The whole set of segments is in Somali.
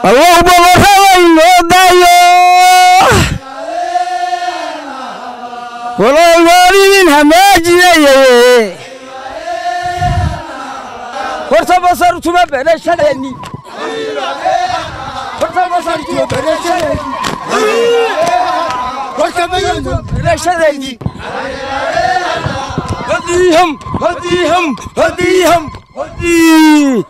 awow boqorrabaynoo daayo walow waalidin hamaajinayaye horta basartuma berashadeeni horta basartuma berashadeeni horta berashadeeni hadiham hadiham hadiham hadii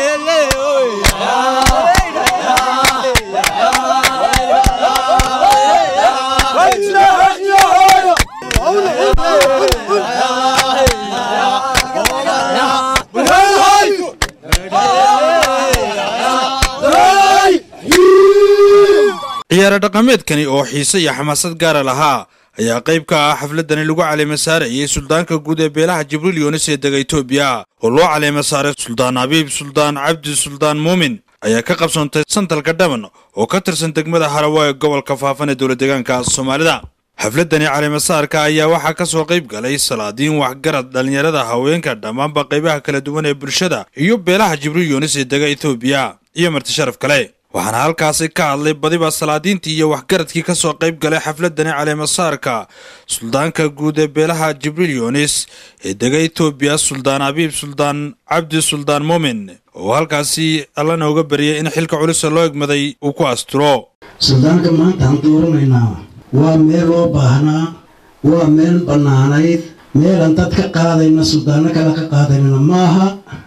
ciyaaro dhaqameedkani oo xiise iyo xamaasad gaara lahaa ayaa qayb ka ah xafladani lagu caleema saarayay suldaanka guud ee beelaha jibriil yoonis ee dega etoobiya oo loo caleema saaray suldaan abiib suldaan cabdi suldaan muumin ayaa ka qabsoontay santalka dhaban oo ka tirsan degmada harawa ee gobolka faafan ee dowladdeegaanka soomaalida xafladani caleemasaarka ayaa waxaa ka soo qayb galay salaadiin waxgarad dhallinyarada haweenka dhammaanba qaybaha kala duwan ee bulshada iyo beelaha jibriil yoonis ee dega etoobiya iyo marti sharaf kale waxaana halkaasi ka hadlay badiba salaadiintii iyo waxgaradkii ka soo qayb galay xafladani caleemasaarka suldaanka guud ee beelaha jibriil yoonis ee dega etoobiya suldaan abiib suldaan cabdi suldaan muumin oo halkaasi alla nooga bariyay in xilka culisa loo egmaday uu ku asturo suldaanka maanta aan dooranaynaa waa meel loo baahnaa waa meel bannaanayd meelaan dad ka qaadayna suldaano kale ka qaadaynana maaha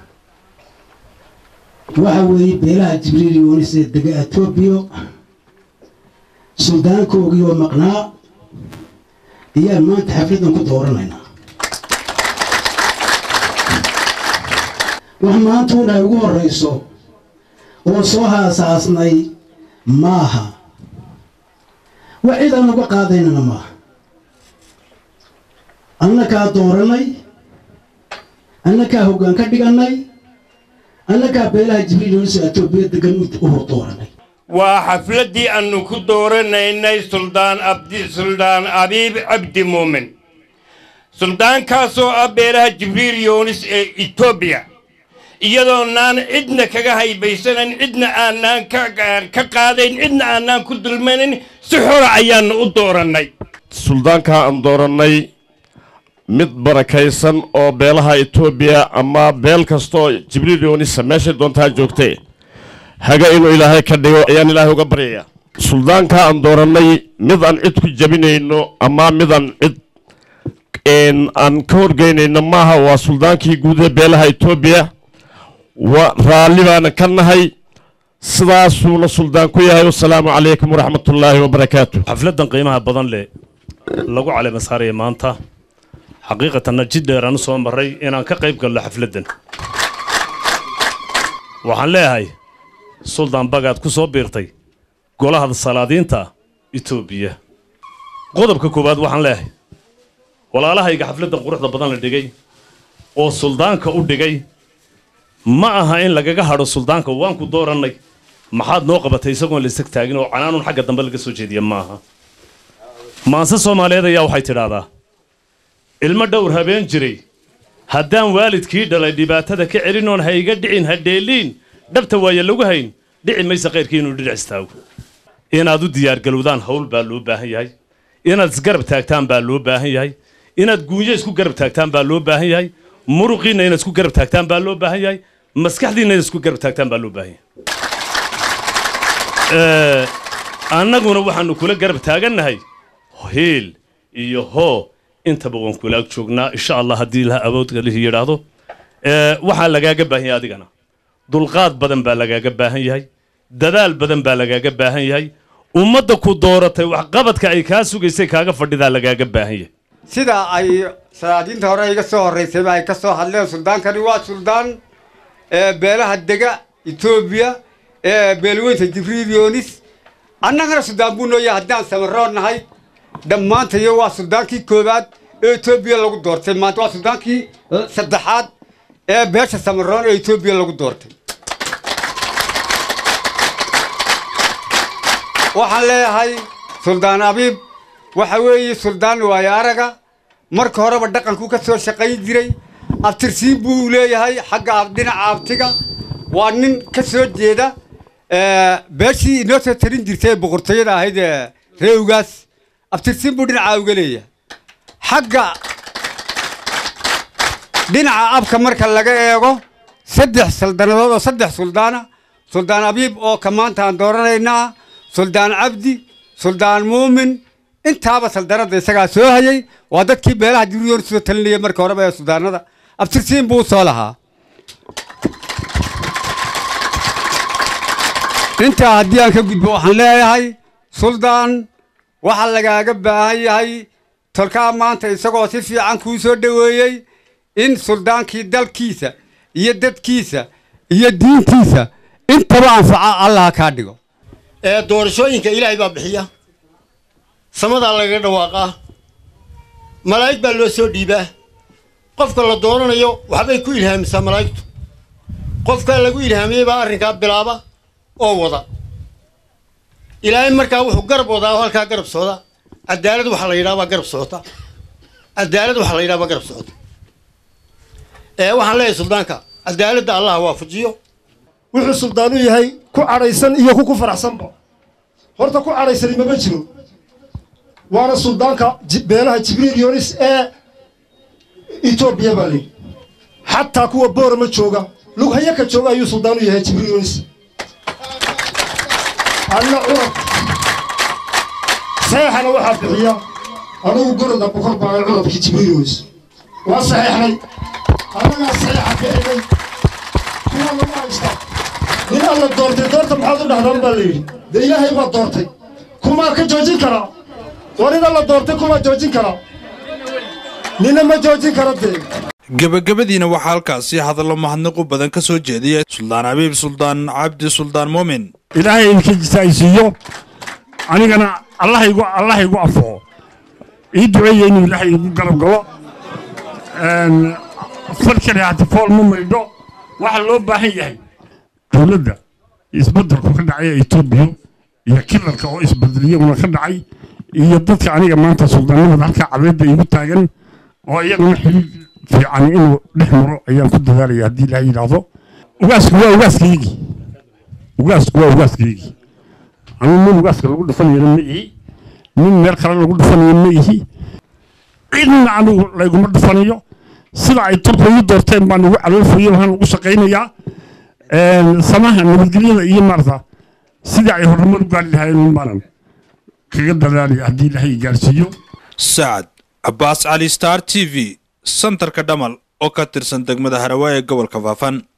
waxa weeye beelaha jibriil yoonis ee dega etoobiya suldaankoogii oo maqnaa ayaan maanta xafladan ku dooranaynaa wax maantuun ay ugu horrayso oo soo haasaasnay maaha wax cid aan uga qaadaynana maaha annakaa doorannay annakaa hoggaan ka dhigannay annagaa beelaha jibriil yoonis ee etoobiya degan u hor dooranay waa xafladdii aannu ku dooranaynay suldaan abdi suldaan abiib cabdi muumin suldaankaasoo ah beelaha jibriil yoonis ee etoobiya iyadoonaan cidna kaga haybaysanayn cidna aanaan ka qaadayn cidna aanaan ku dulmanin si xora ayaannu u doorannay suldaankaa aan doorannay mid barakaysan oo beelaha etoobiya ama beel kastaoo jibriil yoonisa meeshay doontaa joogtee haga inuu ilaahay ka dhigo ayaan ilaahay uga baryayaa suldaankaa aan doorannay mid aan cid ku jabinayno ama midaan cid aan ka horgeynayno maaha waa suldaankii guud ee beelaha etoobiya wa raalli baana ka nahay sidaasuuna suldaan ku yahay wasalaamu calaykum waraxmatullaahi wabarakaatu xafladdan qiimaha badan leh lagu caleema saaraya maanta xaqiiqatanna jid dheer aan u soo marray inaan ka qayb galno xafladdan waxaan leeyahay suldaan bagaad ku soo biirtay golaha salaadiinta etoobiya qodobka koowaad waxaan leeyahay walaalahayga xafladdan quruxda badan la dhigay oo suldaanka u dhigay ma aha in lagaga hadho suldaanka waan ku doorannay maxaad noo qabatay isagoon la isag taagin oo canaanun xagga dambe laga soo jeediya ma aha maanse soomaaliyeed ayaa waxay tidhaahdaa ilmo dhowr habeen jiray haddaan waalidkii dhalay dhibaatada ka celinoon ha iga dhicin ha dheeliin dhabta waaye lagu hayn dhici maysa kayrkii inuu dhinac istaago inaad u diyaargalowdaan hawl baa loo baahan yahay inaad isgarab taagtaan baa loo baahan yahay inaad guunyo isku garab taagtaan baa loo baahan yahay muruqiinna inaad isku garab taagtaan baa loo baahan yahay maskaxdiinna inaad isku garab taagtaan baa loo baahan yahay annaguna waxaannu kula garab taagannahay hiil iyo hoo intaba waan kula ag joognaa insha allah haddii ilaha awoodka lihi yidhaahdo waxaa lagaaga baahan yahay adigana dulqaad badan baa lagaaga baahan yahay dadaal badan baa lagaaga baahan yahay ummadda ku dooratay waxqabadka ay kaa sugaysay kaaga fadhidaa lagaaga baahan yahay sida ay salaadiinta hore iga soo horraysayba ay ka soo hadleen suldaankani waa suldaan beelaha dega etoobiya beelweynta jibriil yoonis annagana suldaan buu noo yahay haddaan samaroon nahay dhammaantayo waa suldaankii koowaad ee etoobiya lagu doortay maanta waa suldaankii saddexaad ee beesha samaroon ee etoobiya lagu doortay waxaan leeyahay suldaan abiib waxa weeye suldaan waayo araga marka horeba dhaqankuu ka soo shaqayn jiray abtirsiin buu leeyahay xagga dhinaca abtiga waa nin ka soo jeeda beeshii inoo soo tarin jirtay ee boqortooyada ahayd ee reewgaas abtirsiin buu dhinacaa uga leeyahay xagga dhinaca abka marka laga eego saddex saldanadood oo saddex suldaana suldaan abiib oo ka maanta aan dooranaynaa suldaan cabdi suldaan muumin intaaba saldanada isagaa soo hayay waa dadkii beelaha jiriyoon soo talinaya marka horeba ee suldaanada abtirsiin buu soo lahaa intaa haddii aan ka gudbo waxaan leeyahay suldaan waxaa lagaaga baahan yahay tolkaa maanta isagoo si fiican kuu soo dhoweeyey in suldaankii dalkiisa iyo dadkiisa iyo diintiisa intaba anfaca allah kaa dhigo ee doorashooyinka ilaahay baa bixiya samadaa lagaga dhawaaqaa malaa'ig baa loo soo dhiibaa qofka la dooranayo waxbay ku ilhaamisaa malaa'igtu qofkaa lagu ilhaamiyey baa arrinkaa bilaaba oo wada ilaahay markaa wuxuu garab wadaa oo halkaa garab socda cadaalad waxaa la yidhaha baa garab socota cadaalad waxaa la yidhaha baa garab socota ee waxaan leeyahay suldaanka cadaaladda allah waafajiyo wuxuu suldaanu yahay ku cadhaysan iyo ku ku faraxsanba horta ku cadhaysani mama jiro waana suldaanka beelaha jibriil yonis ee etoobiya baa layidhi xataa kuwa boorama jooga lughayo ka jooga ayuu suldaanu yahay jibriil yonis anna curab saxeexana waxaa bixiya anugu goroda bokor baa curabkii jibriil yonis waa saxeexnay annagaa saxeexa bixinay kuwa lagu haysta nin alla doortay doorta maxaad u dhahdaan baa layidhi dee ilaahay baa doortay kumaa ka joojin karaa war nin alla doortay kumaa joojin karaa nina ma joojin kara dee gebagabadiina waxaa halkaasi hadallo mahadnaqu badan ka soo jeediyay suldaan abiib suldaan cabdi suldaan muumin ilaahay idinka jisaaysiiyo anigana allahaygu allahaygu afoo ii duceeya inuu ilaahay igu garab galo falkani hati fool ma maydho waxaa loo baahan yahay dowladda isbeddelku ka dhacay ee etoobiya iyo kilarka oo isbedeliyaguna ka dhacay iyo dadka aniga maanta suldaannimada halkaa cabeedda igu taagan oo iyaguna xiriir fiican inuu dhex maro ayaan ku dadaalaya haddii ilaahay yidhaahdo ugaasku waa ugaaskaygii ugaasku waa ugaaskaygii anigu nin ugaaska lagu dhufanayana ma ihi nin meel kale lagu dhufanayo ma ihi cidna anigu layguma dhufanayo sida ay tolku ii doorteen baan ugu caloolfuriyo waxaan ugu shaqaynayaa samaha nabadgelyada iyo maarata sidii ay horumar u gaari lahaayeen baanan kaga dadaalaya haddii ilaahay gaarsiiyo sacad cabbaas cali star t v santarka dhamal oo ka tirsan degmada harawaaye gobolka faafan